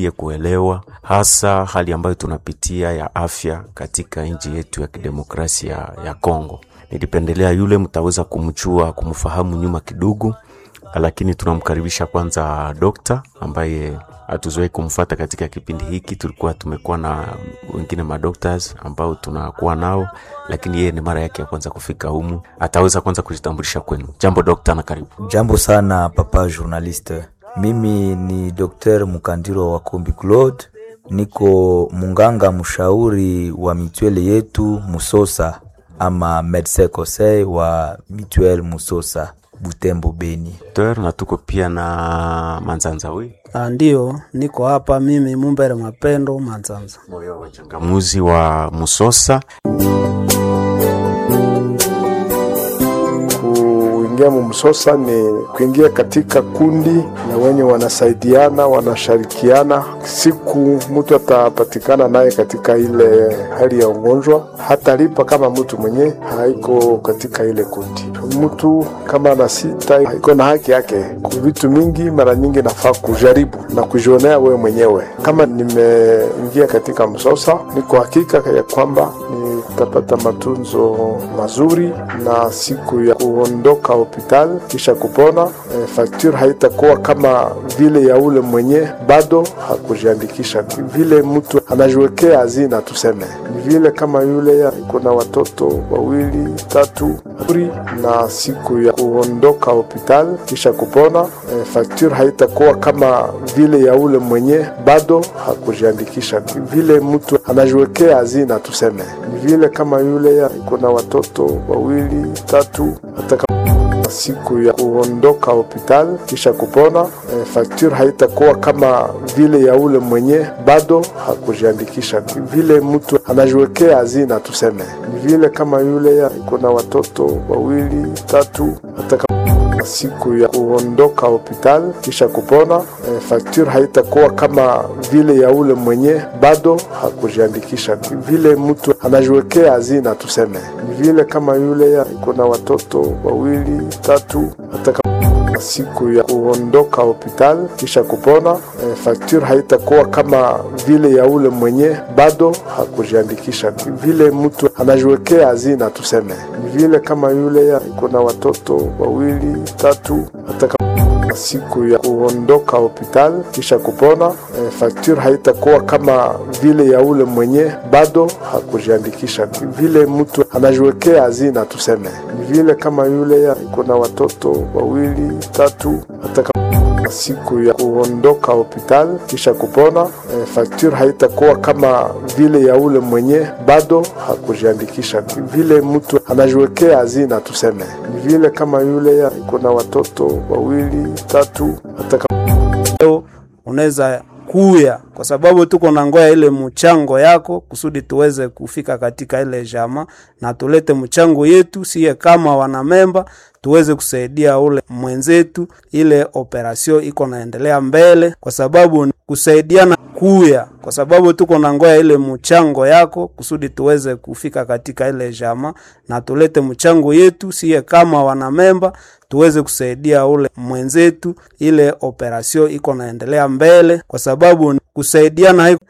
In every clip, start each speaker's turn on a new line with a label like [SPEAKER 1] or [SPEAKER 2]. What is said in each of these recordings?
[SPEAKER 1] ye kuelewa hasa hali ambayo tunapitia ya afya katika nchi yetu ya kidemokrasia ya Kongo. Nilipendelea yule mtaweza kumchua kumfahamu nyuma kidogo, lakini tunamkaribisha kwanza dokta ambaye hatuzoei kumfuata katika kipindi hiki. Tulikuwa tumekuwa na wengine madoctors ambao tunakuwa nao, lakini yeye ni mara yake ya kwanza kufika humu. Ataweza kwanza kujitambulisha kwenu. Jambo dokta, na karibu.
[SPEAKER 2] Jambo sana papa journaliste. Mimi ni Dr. Mukandiro wa Kombi Claude, niko munganga mshauri wa mitwele yetu Musosa ama medecin conseil wa mituel Musosa Butembo Beni.
[SPEAKER 1] Dokter, na tuko pia na Manzanza we
[SPEAKER 3] Ndio, niko hapa mimi Mumbere Mapendo Manzanza.
[SPEAKER 1] moyo wa changamuzi wa Musosa.
[SPEAKER 4] Kuingia mumsosa ni kuingia katika kundi na wenye wanasaidiana wanashirikiana. Siku mtu atapatikana naye katika ile hali ya ugonjwa, hatalipa kama mtu mwenye haiko katika ile kundi. Mtu kama ana sita iko na haki yake kwa vitu mingi. Mara nyingi nafaa kujaribu na kujionea wewe mwenyewe. Kama nimeingia katika msosa, niko hakika ya kwamba nitapata matunzo mazuri na siku ya kuondoka hospitali kisha kupona, e, fakture haitakuwa kama vile ya ule mwenye bado hakujiandikisha. Vile mtu anajiwekea hazina, tuseme ni vile kama yule iko na watoto wawili tatu na siku ya kuondoka hospitali kisha kupona, e, fakture haitakuwa kama vile ya ule mwenye bado hakujiandikisha. Vile mtu anajiwekea hazina, tuseme ni vile kama yule iko na watoto wawili tatu hata siku ya kuondoka hospitali kisha kupona, e, fakture haitakuwa kama vile ya ule mwenye bado hakujiandikisha. Vile mtu anajiwekea hazina, tuseme ni vile kama yule iko na watoto wawili tatu hata siku ya kuondoka hospitali kisha kupona, e, fakture haitakuwa kama vile ya ule mwenye bado hakujiandikisha. Vile mtu anajiwekea hazina, tuseme ni vile kama yule iko na watoto wawili tatu hata siku ya kuondoka hospitali kisha kupona, e, fakture haitakuwa kama vile ya ule mwenye bado hakujiandikisha. Vile mtu anajiwekea hazina, tuseme ni vile kama yule iko na watoto wawili tatu hata siku ya kuondoka hospitali kisha kupona, e, fakture haitakuwa kama vile ya ule mwenye bado hakujiandikisha. Vile mtu anajiwekea hazina, tuseme ni vile kama yule iko na watoto wawili tatu hata siku ya kuondoka hospitali kisha kupona, e, fakture haitakuwa kama vile ya ule mwenye bado hakujiandikisha. Vile mtu anajiwekea hazina, tuseme ni vile kama yule iko na watoto wawili tatu hata
[SPEAKER 3] Leo unaweza kuya kwa sababu tuko na ngoya ile mchango yako kusudi tuweze kufika katika ile jama na tulete mchango yetu siye kama wanamemba tuweze kusaidia ule mwenzetu, ile operasio iko naendelea mbele, kwa sababu kusaidiana kuya, kwa sababu tuko na ngoya ile mchango yako kusudi tuweze kufika katika ile jama na tulete mchango yetu siye kama wanamemba tuweze kusaidia ule mwenzetu, ile operasio iko naendelea mbele, kwa sababu kusaidiana haiko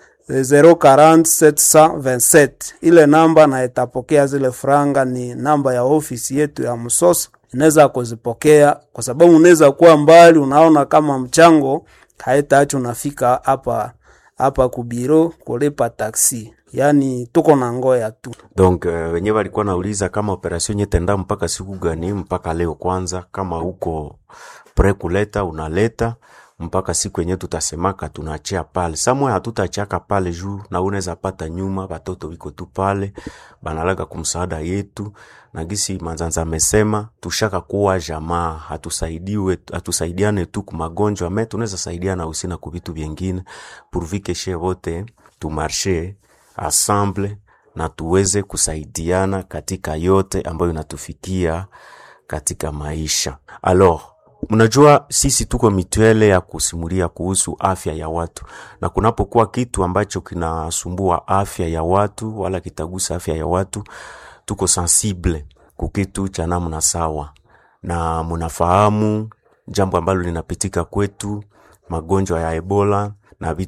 [SPEAKER 3] 040727 ile namba na itapokea zile franga, ni namba ya ofisi yetu ya Msosa, inaweza kuzipokea kwa sababu unaweza kuwa mbali, unaona kama mchango haitaacha unafika hapa hapa kubiro kulipa taksi, yani tuko na ngoya tu.
[SPEAKER 1] Donc uh, wenyewe walikuwa nauliza kama operation nyetenda mpaka siku gani? Mpaka leo kwanza, kama uko pre kuleta unaleta mpaka siku yenyewe tutasemaka tunaachia pale samwe, hatutachaka pale juu na unaweza pata nyuma, batoto wiko tu pale banalaga kumsaada yetu na gisi Manzanza amesema tushaka kuwa jamaa, hatusaidiwe hatusaidiane tu kumagonjwa me tunaweza saidiana usina ku vitu vyengine pourvu she wote tumarshe ensemble na tuweze kusaidiana katika yote ambayo inatufikia katika maisha alors Mnajua sisi tuko mituele ya kusimulia kuhusu afya ya watu, na kunapokuwa kitu ambacho kinasumbua afya ya watu wala kitagusa afya ya watu, tuko sensible kukitu cha namna sawa, na munafahamu jambo ambalo linapitika kwetu, magonjwa ya Ebola na vitu